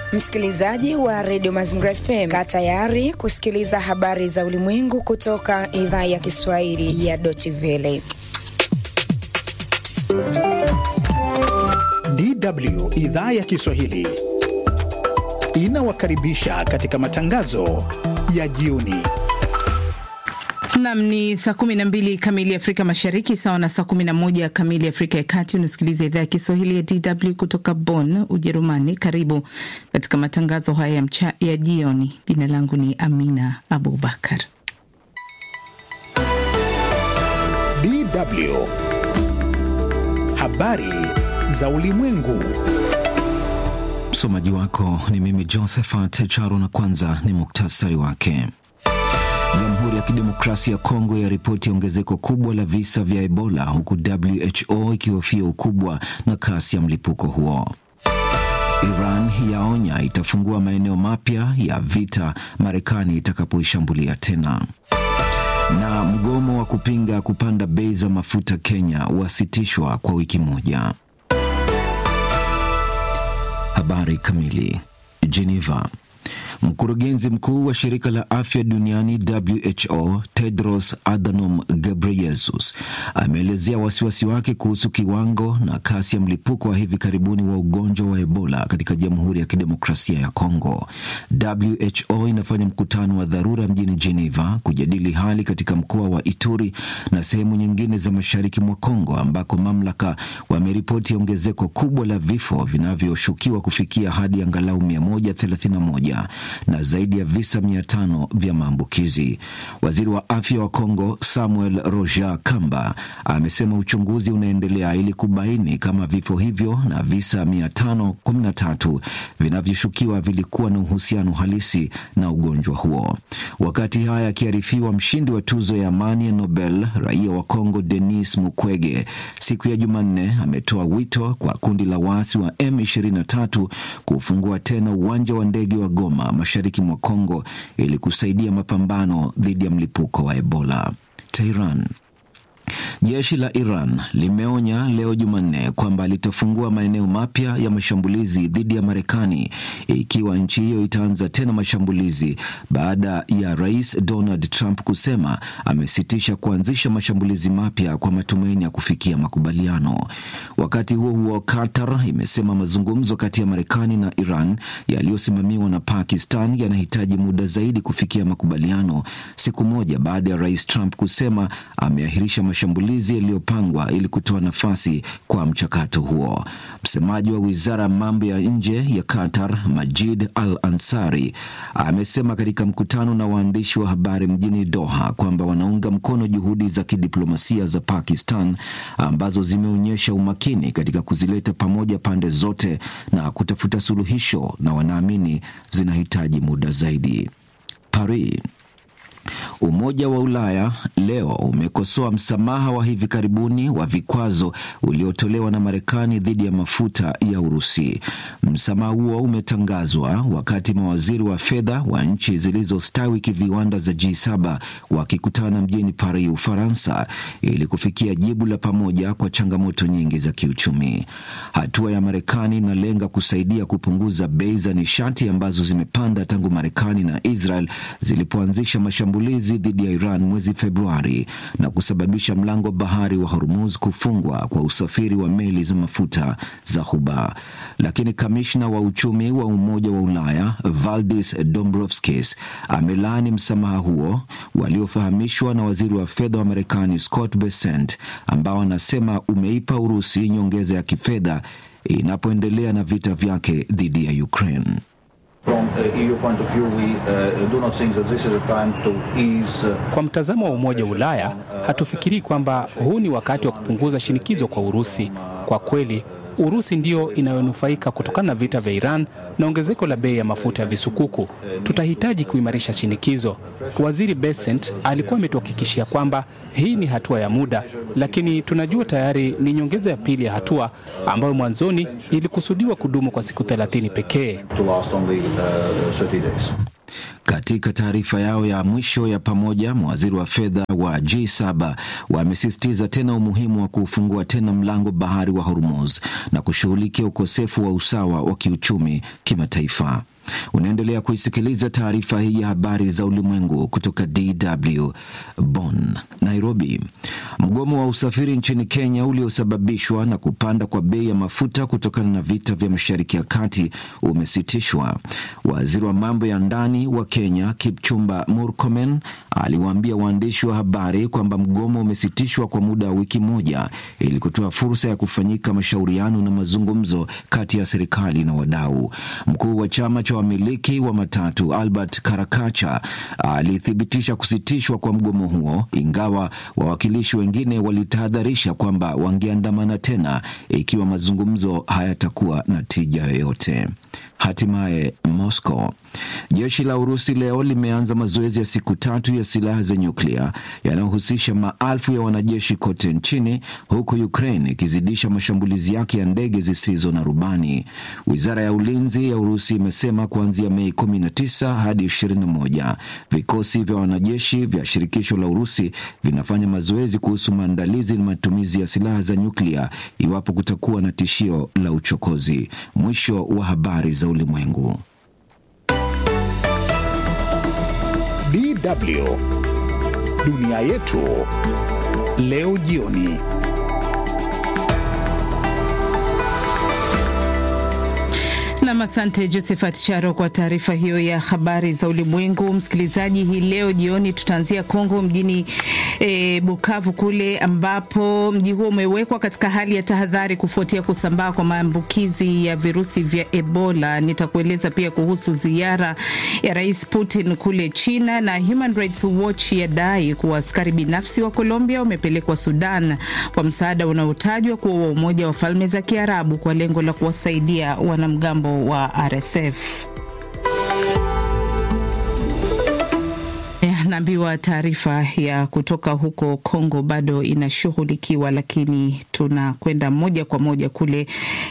Msikilizaji wa redio Mazingira FM, kaa tayari kusikiliza habari za ulimwengu kutoka idhaa ya Kiswahili ya Deutsche Welle. DW idhaa ya Kiswahili inawakaribisha katika matangazo ya jioni. Nam ni saa 12 kamili Afrika Mashariki, sawa na saa 11 kamili Afrika ya Kati. Unasikiliza idhaa ya Kiswahili ya DW kutoka Bonn, Ujerumani. Karibu katika matangazo haya ya, mcha, ya jioni. Jina langu ni Amina Abubakar. DW habari za ulimwengu. Msomaji wako ni mimi Josephat Charo, na kwanza ni muktasari wake. Jamhuri ya Kidemokrasia ya Kongo ya ripoti ya ongezeko kubwa la visa vya Ebola huku WHO ikihofia ukubwa na kasi ya mlipuko huo. Iran yaonya itafungua maeneo mapya ya vita Marekani itakapoishambulia tena. Na mgomo wa kupinga kupanda bei za mafuta Kenya wasitishwa kwa wiki moja. Habari kamili. Geneva. Mkurugenzi mkuu wa shirika la afya duniani WHO Tedros Adhanom Ghebreyesus ameelezea wasiwasi wake kuhusu kiwango na kasi ya mlipuko wa hivi karibuni wa ugonjwa wa Ebola katika Jamhuri ya Kidemokrasia ya Kongo. WHO inafanya mkutano wa dharura mjini Geneva kujadili hali katika mkoa wa Ituri na sehemu nyingine za mashariki mwa Kongo ambako mamlaka wameripoti ongezeko kubwa la vifo vinavyoshukiwa kufikia hadi angalau 131 na zaidi ya visa mia tano vya maambukizi. Waziri wa afya wa Kongo Samuel Roger Kamba amesema uchunguzi unaendelea ili kubaini kama vifo hivyo na visa mia tano kumi na tatu vinavyoshukiwa vilikuwa na uhusiano halisi na ugonjwa huo. Wakati haya akiarifiwa, mshindi wa tuzo ya amani ya Nobel raia wa Kongo Denis Mukwege siku ya Jumanne ametoa wito kwa kundi la waasi wa M23 kufungua tena uwanja wa ndege wa Goma mashariki mwa Kongo ili kusaidia mapambano dhidi ya mlipuko wa Ebola. Tehran. Jeshi la Iran limeonya leo Jumanne kwamba litafungua maeneo mapya ya mashambulizi dhidi ya Marekani ikiwa nchi hiyo itaanza tena mashambulizi baada ya Rais Donald Trump kusema amesitisha kuanzisha mashambulizi mapya kwa matumaini ya kufikia makubaliano. Wakati huo huo, Qatar imesema mazungumzo kati ya Marekani na Iran yaliyosimamiwa na Pakistan yanahitaji muda zaidi kufikia makubaliano, siku moja baada ya Rais Trump kusema ameahirisha mashambulizi yaliyopangwa ili kutoa nafasi kwa mchakato huo. Msemaji wa wizara ya mambo ya nje ya Qatar, Majid Al Ansari, amesema katika mkutano na waandishi wa habari mjini Doha kwamba wanaunga mkono juhudi za kidiplomasia za Pakistan ambazo zimeonyesha umakini katika kuzileta pamoja pande zote na kutafuta suluhisho, na wanaamini zinahitaji muda zaidi. Paris. Umoja wa Ulaya leo umekosoa msamaha wa hivi karibuni wa vikwazo uliotolewa na Marekani dhidi ya mafuta ya Urusi. Msamaha huo umetangazwa wakati mawaziri wa fedha wa nchi zilizostawi kiviwanda za G7 wakikutana mjini Paris, Ufaransa, ili kufikia jibu la pamoja kwa changamoto nyingi za kiuchumi. Hatua ya Marekani inalenga kusaidia kupunguza bei za nishati ambazo zimepanda tangu Marekani na Israel zilipoanzisha mashambulizi dhidi ya Iran mwezi Februari na kusababisha mlango bahari wa Hormuz kufungwa kwa usafiri wa meli za mafuta za Ghuba. Lakini kamishna wa uchumi wa Umoja wa Ulaya Valdis Dombrovskis amelaani msamaha huo waliofahamishwa na waziri wa fedha wa Marekani Scott Bessent, ambao anasema umeipa Urusi nyongeza ya kifedha inapoendelea na vita vyake dhidi ya Ukraine. Kwa mtazamo wa Umoja wa Ulaya, hatufikirii kwamba huu ni wakati wa kupunguza shinikizo kwa Urusi. Kwa kweli, Urusi ndiyo inayonufaika kutokana na vita vya Iran na ongezeko la bei ya mafuta ya visukuku. Tutahitaji kuimarisha shinikizo. Waziri Besent alikuwa ametuhakikishia kwamba hii ni hatua ya muda, lakini tunajua tayari ni nyongeza ya pili ya hatua ambayo mwanzoni ilikusudiwa kudumu kwa siku 30 pekee. Katika taarifa yao ya mwisho ya pamoja, mawaziri wa fedha wa G7 wamesisitiza tena umuhimu wa kufungua tena mlango bahari wa Hormuz na kushughulikia ukosefu wa usawa wa kiuchumi kimataifa. Unaendelea kuisikiliza taarifa hii ya habari za ulimwengu kutoka DW Bonn. Nairobi, mgomo wa usafiri nchini Kenya uliosababishwa na kupanda kwa bei ya mafuta kutokana na vita vya Mashariki ya Kati umesitishwa. Waziri wa mambo ya ndani wa Kenya Kipchumba Murkomen aliwaambia waandishi wa habari kwamba mgomo umesitishwa kwa muda wa wiki moja ili kutoa fursa ya kufanyika mashauriano na mazungumzo kati ya serikali na wadau. Mkuu wa chama cha wamiliki wa matatu Albert Karakacha alithibitisha kusitishwa kwa mgomo huo, ingawa wawakilishi wengine walitahadharisha kwamba wangeandamana tena ikiwa mazungumzo hayatakuwa na tija yoyote. Hatimaye Moscow. Jeshi la Urusi leo limeanza mazoezi ya siku tatu ya silaha za nyuklia yanayohusisha maelfu ya wanajeshi kote nchini, huku Ukraine ikizidisha mashambulizi yake ya ndege zisizo na rubani. Wizara ya ulinzi ya Urusi imesema kuanzia Mei 19 hadi 21 vikosi vya wanajeshi vya shirikisho la Urusi vinafanya mazoezi kuhusu maandalizi na matumizi ya silaha za nyuklia iwapo kutakuwa na tishio la uchokozi. Mwisho wa habari za ulimwengu. DW dunia yetu leo jioni. Nam, asante Josephat Charo kwa taarifa hiyo ya habari za ulimwengu. Msikilizaji, hii leo jioni tutaanzia Kongo mjini e, Bukavu kule ambapo mji huo umewekwa katika hali ya tahadhari kufuatia kusambaa kwa maambukizi ya virusi vya Ebola. Nitakueleza pia kuhusu ziara ya Rais Putin kule China, na Human Rights Watch yadai kuwa askari binafsi wa Colombia wamepelekwa Sudan kwa msaada unaotajwa kuwa wa Umoja wa Falme za Kiarabu kwa lengo la kuwasaidia wanamgambo wa RSF. Naambiwa taarifa ya kutoka huko Kongo bado inashughulikiwa, lakini tunakwenda moja kwa moja kule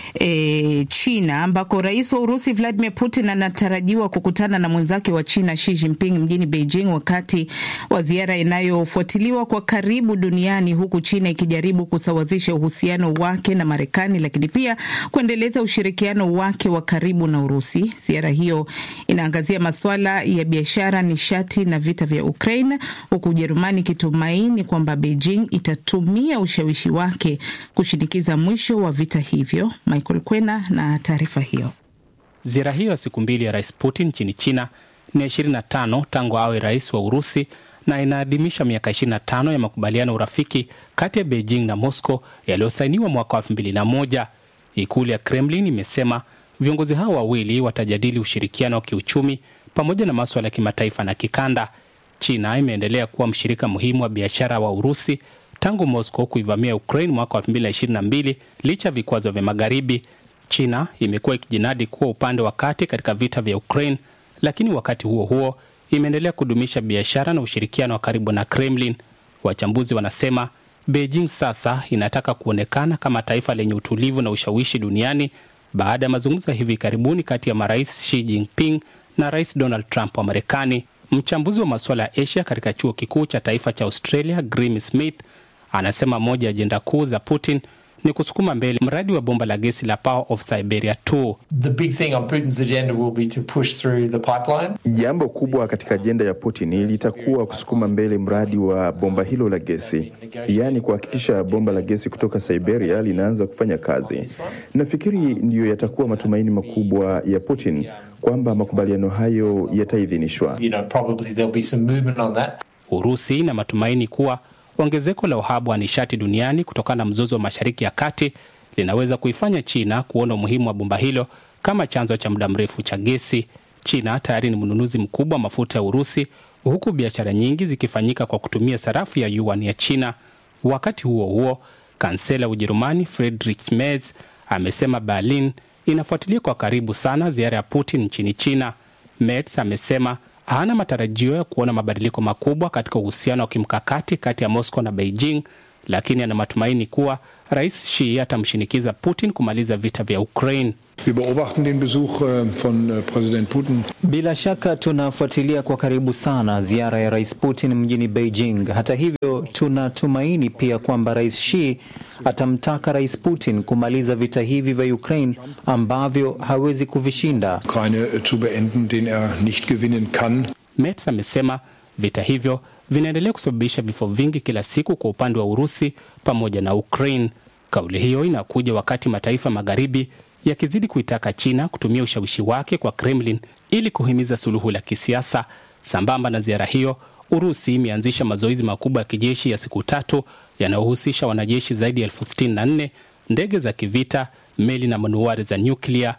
e, China ambako rais wa Urusi Vladimir Putin anatarajiwa kukutana na mwenzake wa China Xi Jinping mjini Beijing wakati wa ziara inayofuatiliwa kwa karibu duniani, huku China ikijaribu kusawazisha uhusiano wake na Marekani, lakini pia kuendeleza ushirikiano wake wa karibu na Urusi. Ziara hiyo inaangazia masuala ya biashara, nishati na vita vya Ukraine, huku Ujerumani ikitumaini kwamba Beijing itatumia ushawishi wake kushinikiza mwisho wa vita hivyo. Michael Kwena na taarifa hiyo. Ziara hiyo ya siku mbili ya rais Putin nchini China ni ya 25 tangu awe rais wa Urusi na inaadhimisha miaka 25 ya makubaliano ya urafiki kati ya Beijing na Moscow yaliyosainiwa mwaka wa 2001. Ikulu ya Kremlin imesema viongozi hao wawili watajadili ushirikiano wa kiuchumi pamoja na maswala ya kimataifa na kikanda. China imeendelea kuwa mshirika muhimu wa biashara wa Urusi tangu Moscow kuivamia Ukraine mwaka wa 2022 licha ya vikwazo vya Magharibi. China imekuwa ikijinadi kuwa upande wa kati katika vita vya Ukraine, lakini wakati huo huo imeendelea kudumisha biashara na ushirikiano wa karibu na Kremlin. Wachambuzi wanasema Beijing sasa inataka kuonekana kama taifa lenye utulivu na ushawishi duniani baada ya mazungumzo ya hivi karibuni kati ya marais Xi Jinping na Rais Donald Trump wa Marekani. Mchambuzi wa masuala ya Asia katika chuo kikuu cha taifa cha Australia, Grim Smith, anasema moja ya ajenda kuu za Putin ni kusukuma mbele mradi wa bomba la gesi la Power of Siberia 2. The big thing on Putin's agenda will be to push through the pipeline. Jambo kubwa katika ajenda ya Putin litakuwa kusukuma mbele mradi wa bomba hilo la gesi, yaani kuhakikisha bomba la gesi kutoka Siberia linaanza kufanya kazi. Nafikiri ndiyo yatakuwa matumaini makubwa ya Putin kwamba makubaliano hayo yataidhinishwa. You know, probably there'll be some movement on that. Urusi ina matumaini kuwa ongezeko la uhaba wa nishati duniani kutokana na mzozo wa Mashariki ya Kati linaweza kuifanya China kuona umuhimu wa bomba hilo kama chanzo cha muda mrefu cha gesi. China tayari ni mnunuzi mkubwa wa mafuta ya Urusi, huku biashara nyingi zikifanyika kwa kutumia sarafu ya yuan ya China. Wakati huo huo, kansela wa Ujerumani Friedrich Merz amesema Berlin inafuatilia kwa karibu sana ziara ya Putin nchini China. Merz amesema hana matarajio ya kuona mabadiliko makubwa katika uhusiano wa kimkakati kati ya Moscow na Beijing, lakini ana matumaini kuwa rais Xi atamshinikiza Putin kumaliza vita vya Ukraine. Wir beobachten den Besuch von Präsident Putin. Bila shaka tunafuatilia kwa karibu sana ziara ya Rais Putin mjini Beijing. Hata hivyo, tunatumaini pia kwamba Rais Xi atamtaka Rais Putin kumaliza vita hivi vya Ukraine ambavyo hawezi kuvishinda. Ukraine zu beenden, den er nicht gewinnen kann. Merz amesema vita hivyo vinaendelea kusababisha vifo vingi kila siku kwa upande wa Urusi pamoja na Ukraine. Kauli hiyo inakuja wakati mataifa magharibi yakizidi kuitaka China kutumia ushawishi wake kwa Kremlin ili kuhimiza suluhu la kisiasa. Sambamba na ziara hiyo, Urusi imeanzisha mazoezi makubwa ya kijeshi ya siku tatu yanayohusisha wanajeshi zaidi ya elfu sitini na nne, ndege za kivita, meli na manuari za nyuklia.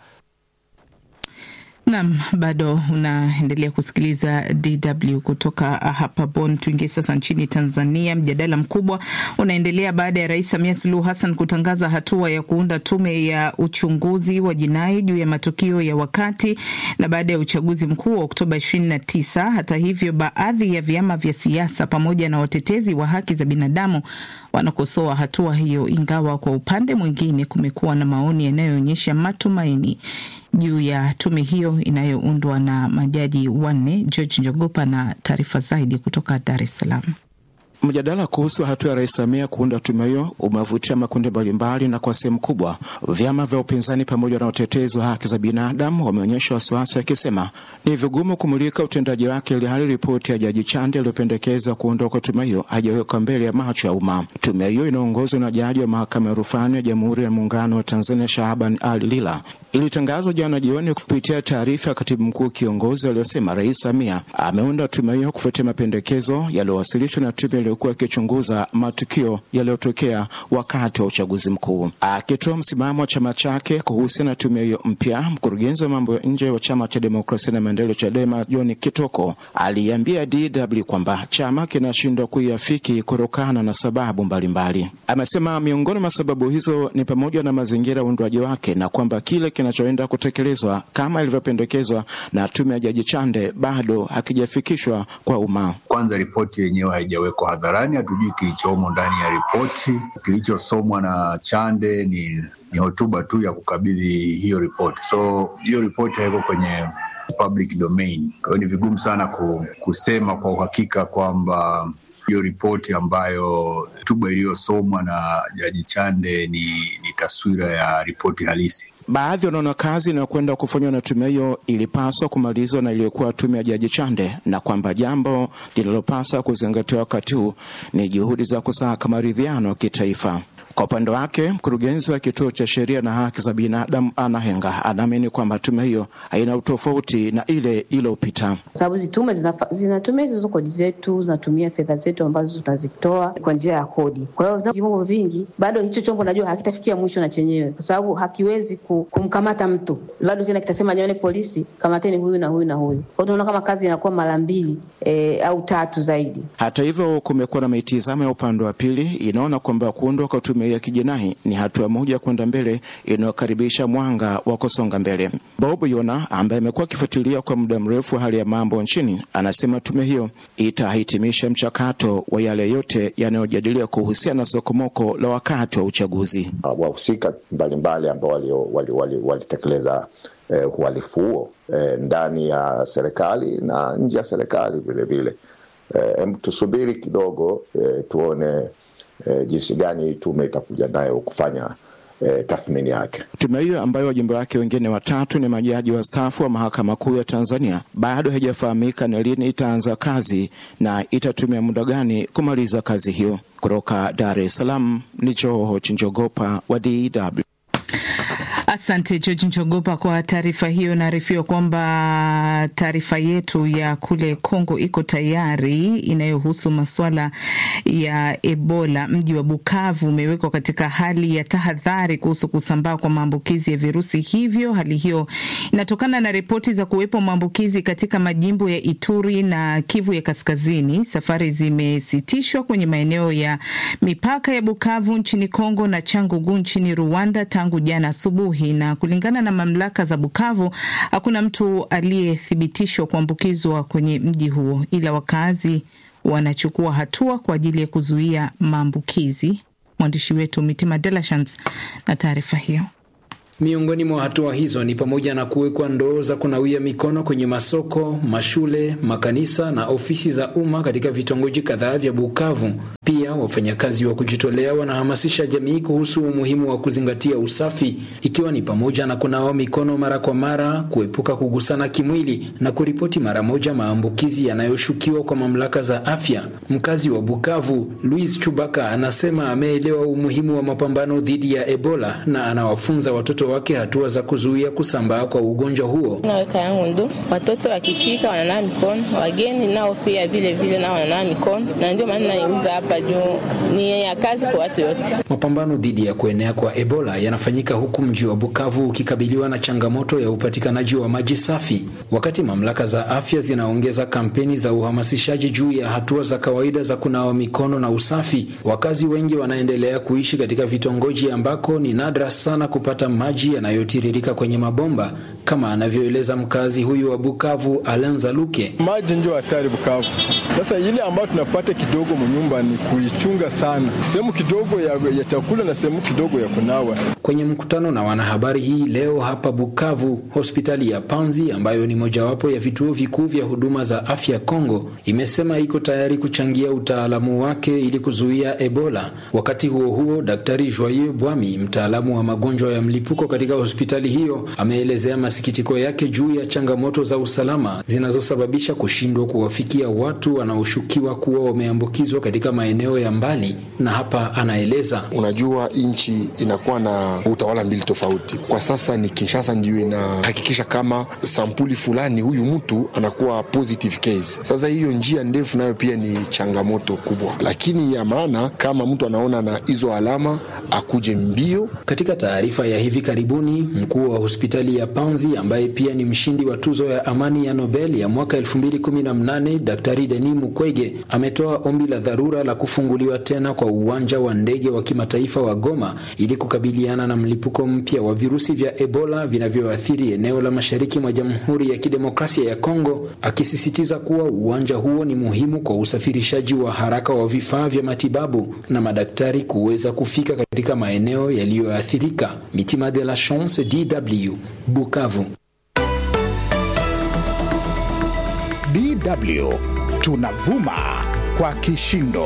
Nam, bado unaendelea kusikiliza DW kutoka hapa Bonn. Tuingie sasa nchini Tanzania. Mjadala mkubwa unaendelea baada ya Rais Samia Suluhu Hassan kutangaza hatua ya kuunda tume ya uchunguzi wa jinai juu ya matukio ya wakati na baada ya uchaguzi mkuu wa Oktoba 29. Hata hivyo, baadhi ya vyama vya siasa pamoja na watetezi wa haki za binadamu wanakosoa hatua hiyo, ingawa kwa upande mwingine kumekuwa na maoni yanayoonyesha matumaini juu ya tume hiyo inayoundwa na majaji wanne. George Njogopa na taarifa zaidi kutoka Dar es Salaam. Mjadala kuhusu hatua ya Rais Samia kuunda tume hiyo umevutia makundi mbalimbali, na kwa sehemu kubwa vyama vya upinzani pamoja na utetezi wa haki za binadamu wameonyesha wasiwasi, wakisema ni vigumu kumulika utendaji wake, ili hali ripoti ya Jaji Chande iliyopendekeza kuondoka kwa tume hiyo hajawekwa mbele ya macho ya umma. Tume hiyo inaongozwa na jaji wa mahakama ya rufani ya Jamhuri ya Muungano wa Tanzania Shahaban Ali Lila ilitangazwa jana jioni kupitia taarifa ya katibu mkuu kiongozi aliyosema Rais Samia ameunda tume hiyo kufuatia mapendekezo yaliyowasilishwa na tume iliyokuwa ikichunguza matukio yaliyotokea wakati wa uchaguzi mkuu. Akitoa msimamo wa chama chake kuhusiana na tume hiyo mpya, mkurugenzi wa mambo ya nje wa chama cha demokrasia na maendeleo CHADEMA John Kitoko aliambia DW kwamba chama kinashindwa kuiafiki kutokana na sababu mbalimbali. Amesema miongoni mwa sababu hizo ni pamoja na mazingira ya uundwaji wake na kwamba kile kinachoenda kutekelezwa kama ilivyopendekezwa na tume ya Jaji Chande bado hakijafikishwa kwa umma. Kwanza, ripoti yenyewe haijawekwa hadharani, hatujui kilichomo ndani ya ripoti. Kilichosomwa na Chande ni, ni hotuba tu ya kukabidhi hiyo ripoti, so hiyo ripoti haiko kwenye public domain. Kwa hiyo ni vigumu sana kusema kwa uhakika kwamba hiyo ripoti ambayo hotuba iliyosomwa na Jaji Chande ni, ni taswira ya ripoti halisi. Baadhi wanaona kazi inayokwenda kufanywa na tume hiyo ilipaswa kumalizwa na iliyokuwa tume ya Jaji Chande, na kwamba jambo linalopaswa kuzingatiwa wakati huu ni juhudi za kusaka maridhiano ya kitaifa. Kwa upande wake mkurugenzi wa kituo cha sheria na haki za binadamu Ana Henga anaamini kwamba tume hiyo haina utofauti na ile iliyopita, sababu hizi tume zinatumia hizo kodi zetu, zinatumia fedha zetu ambazo tunazitoa kwa njia ya kodi. Kwa hiyo vyombo vingi, bado hicho chombo najua hakitafikia mwisho na chenyewe, kwa sababu hakiwezi kumkamata mtu, bado tena kitasema jamani, polisi kamateni huyu na huyu na huyu. Kwa hiyo tunaona kama kazi inakuwa mara mbili e, au tatu zaidi. Hata hivyo, kumekuwa na mitizamo ya upande wa pili inaona kwamba kuundwa kwa tume ya kijinai ni hatua moja kwenda mbele inayokaribisha mwanga wa kusonga mbele. Bob Yona ambaye amekuwa akifuatilia kwa muda mrefu hali ya mambo nchini anasema tume hiyo itahitimisha mchakato wa yale yote yanayojadiliwa kuhusiana na sokomoko la wakati wa uchaguzi. Wahusika mbalimbali ambao walitekeleza wali, wali eh, uhalifu huo eh, ndani ya serikali na nje ya serikali vilevile. Eh, tusubiri kidogo eh, tuone E, jinsi gani tume itakuja nayo kufanya e, tathmini yake. Tume hiyo ambayo wajumbe wake wengine watatu ni majaji wastaafu wa mahakama kuu ya Tanzania bado haijafahamika ni lini itaanza kazi na itatumia muda gani kumaliza kazi hiyo. Kutoka Dar es Salaam ni Joho Chinjogopa wa DW. Asante George Njogopa kwa taarifa hiyo. Naarifiwa kwamba taarifa yetu ya kule Kongo iko tayari, inayohusu masuala ya Ebola. Mji wa Bukavu umewekwa katika hali ya tahadhari kuhusu kusambaa kwa maambukizi ya virusi hivyo. Hali hiyo inatokana na ripoti za kuwepo maambukizi katika majimbo ya Ituri na Kivu ya Kaskazini. Safari zimesitishwa kwenye maeneo ya mipaka ya Bukavu nchini Kongo na Changugu nchini Rwanda tangu jana asubuhi na kulingana na mamlaka za Bukavu hakuna mtu aliyethibitishwa kuambukizwa kwenye mji huo, ila wakazi wanachukua hatua kwa ajili ya kuzuia maambukizi. Mwandishi wetu Mitima Delashans na taarifa hiyo. Miongoni mwa hatua hizo ni pamoja na kuwekwa ndoo za kunawia mikono kwenye masoko, mashule, makanisa na ofisi za umma katika vitongoji kadhaa vya Bukavu. Pia wafanyakazi wa kujitolea wanahamasisha jamii kuhusu umuhimu wa kuzingatia usafi, ikiwa ni pamoja na kunawa mikono mara kwa mara, kuepuka kugusana kimwili na kuripoti mara moja maambukizi yanayoshukiwa kwa mamlaka za afya. Mkazi wa Bukavu, Louis Chubaka, anasema ameelewa umuhimu wa mapambano dhidi ya Ebola na anawafunza watoto wake hatua za kuzuia kusambaa kwa ugonjwa huo. Naweka yangu ndo watoto wakifika wananawa mikono, wageni nao pia vile vile nao wananawa mikono, na ndio maana naiuza hapa juu ni ya kazi kwa watu yote. Mapambano dhidi ya kuenea kwa Ebola yanafanyika huku mji wa Bukavu ukikabiliwa na changamoto ya upatikanaji wa maji safi, wakati mamlaka za afya zinaongeza kampeni za uhamasishaji juu ya hatua za kawaida za kunawa mikono na usafi. Wakazi wengi wanaendelea kuishi katika vitongoji ambako ni nadra sana kupata maji yanayotiririka kwenye mabomba, kama anavyoeleza mkazi huyu wa Bukavu, Alenza Luke. Maji ndio hatari Bukavu. Sasa ile ambayo tunapata kidogo mnyumba ni kuichunga sana, sehemu kidogo ya, ya chakula na sehemu kidogo ya kunawa. Kwenye mkutano na wanahabari hii leo hapa Bukavu, hospitali ya Panzi ambayo ni mojawapo ya vituo vikuu vya huduma za afya Kongo imesema iko tayari kuchangia utaalamu wake ili kuzuia Ebola. Wakati huo huo, Daktari Joyeux Bwami, mtaalamu wa magonjwa ya mlipuko katika hospitali hiyo, ameelezea masikitiko yake juu ya changamoto za usalama zinazosababisha kushindwa kuwafikia watu wanaoshukiwa kuwa wameambukizwa katika maeneo ya mbali, na hapa anaeleza. Unajua, nchi inakuwa na utawala mbili tofauti. Kwa sasa ni Kinshasa ndio inahakikisha kama sampuli fulani huyu mtu anakuwa positive case. Sasa hiyo njia ndefu nayo pia ni changamoto kubwa, lakini ya maana kama mtu anaona na hizo alama akuje mbio. Katika taarifa ya hivi karibuni, mkuu wa hospitali ya Panzi ambaye pia ni mshindi wa tuzo ya amani ya Nobel ya mwaka 2018 Daktari Denis Mukwege ametoa ombi la dharura la kufunguliwa tena kwa uwanja wa ndege wa kimataifa wa Goma ili kukabiliana na mlipuko mpya wa virusi vya Ebola vinavyoathiri eneo la mashariki mwa Jamhuri ya Kidemokrasia ya Kongo, akisisitiza kuwa uwanja huo ni muhimu kwa usafirishaji wa haraka wa vifaa vya matibabu na madaktari kuweza kufika katika maeneo yaliyoathirika. Mitima de la Chance, DW, Bukavu. DW tunavuma kwa kishindo.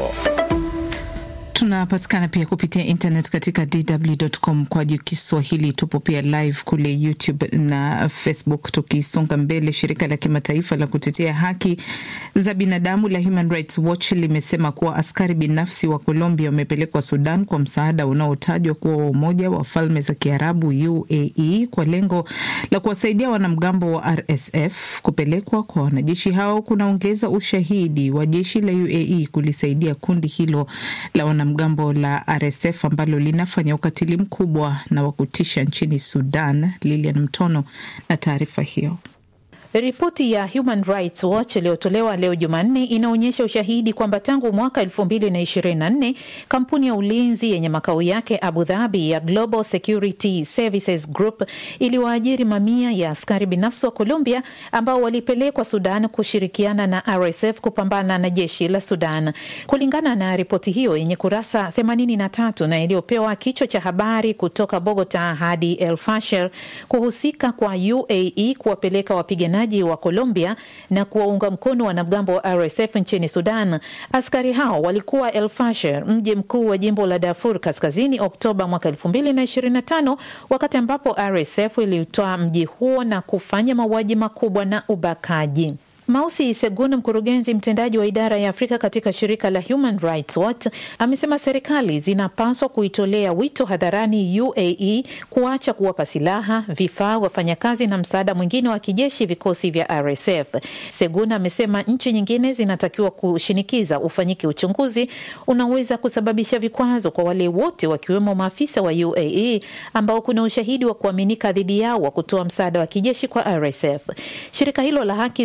Tunapatikana pia kupitia internet katika dw.com kwa juu Kiswahili. Tupo pia live kule YouTube na Facebook. Tukisonga mbele, shirika la kimataifa la kutetea haki za binadamu la Human Rights Watch limesema kuwa askari binafsi wa Colombia wamepelekwa Sudan kwa msaada unaotajwa kuwa wa Umoja wa Falme za Kiarabu UAE kwa lengo la kuwasaidia wanamgambo wa RSF. Kupelekwa kwa wanajeshi hao kunaongeza ushahidi wa jeshi la UAE kulisaidia kundi hilo la wanamgambo la RSF ambalo linafanya ukatili mkubwa na wa kutisha nchini Sudan. Lilian Mtono na taarifa hiyo. Ripoti ya Human Rights Watch iliyotolewa leo Jumanne inaonyesha ushahidi kwamba tangu mwaka 2024 kampuni ya ulinzi yenye makao yake Abu Dhabi ya Global Security Services Group iliwaajiri mamia ya askari binafsi wa Colombia ambao walipelekwa Sudan kushirikiana na RSF kupambana na jeshi la Sudan. Kulingana na ripoti hiyo yenye kurasa 83 na iliyopewa kichwa cha habari kutoka Bogota hadi El Fasher, kuhusika kwa UAE kuwapeleka wapiganaji wa Colombia na kuwaunga mkono wanamgambo wa RSF nchini Sudan. Askari hao walikuwa El Fasher, mji mkuu wa jimbo la Darfur Kaskazini, Oktoba mwaka 2025 wakati ambapo RSF iliutoa mji huo na kufanya mauaji makubwa na ubakaji. Mausi Segun, mkurugenzi mtendaji wa idara ya Afrika katika shirika la Human Rights Watch, amesema serikali zinapaswa kuitolea wito hadharani UAE kuacha kuwapa silaha, vifaa, wafanyakazi na msaada mwingine wa kijeshi vikosi vya RSF. Segun amesema nchi nyingine zinatakiwa kushinikiza ufanyike uchunguzi unaweza kusababisha vikwazo kwa wale wote wakiwemo maafisa wa UAE ambao kuna ushahidi wa kuaminika dhidi yao wa kutoa msaada wa kijeshi kwa RSF. Shirika hilo la haki za binadamu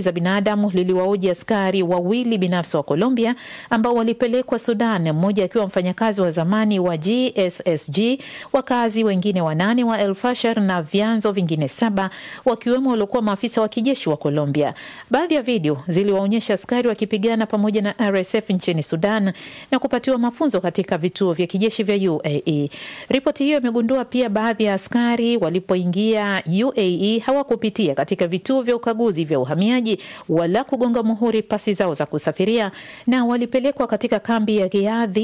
kibinadamu liliwaoji askari wawili binafsi wa Colombia ambao walipelekwa Sudan, mmoja akiwa mfanyakazi wa zamani wa GSSG, wakazi wengine wanane wa El Fasher na vyanzo vingine saba wakiwemo waliokuwa maafisa wa kijeshi wa Colombia. Baadhi ya video ziliwaonyesha askari wakipigana pamoja na RSF nchini Sudan na kupatiwa mafunzo katika vituo vya kijeshi vya UAE. Ripoti hiyo imegundua pia baadhi ya askari walipoingia UAE hawakupitia katika vituo vya ukaguzi vya uhamiaji wala kugonga muhuri pasi zao za kusafiria na walipelekwa katika kambi ya Riadhi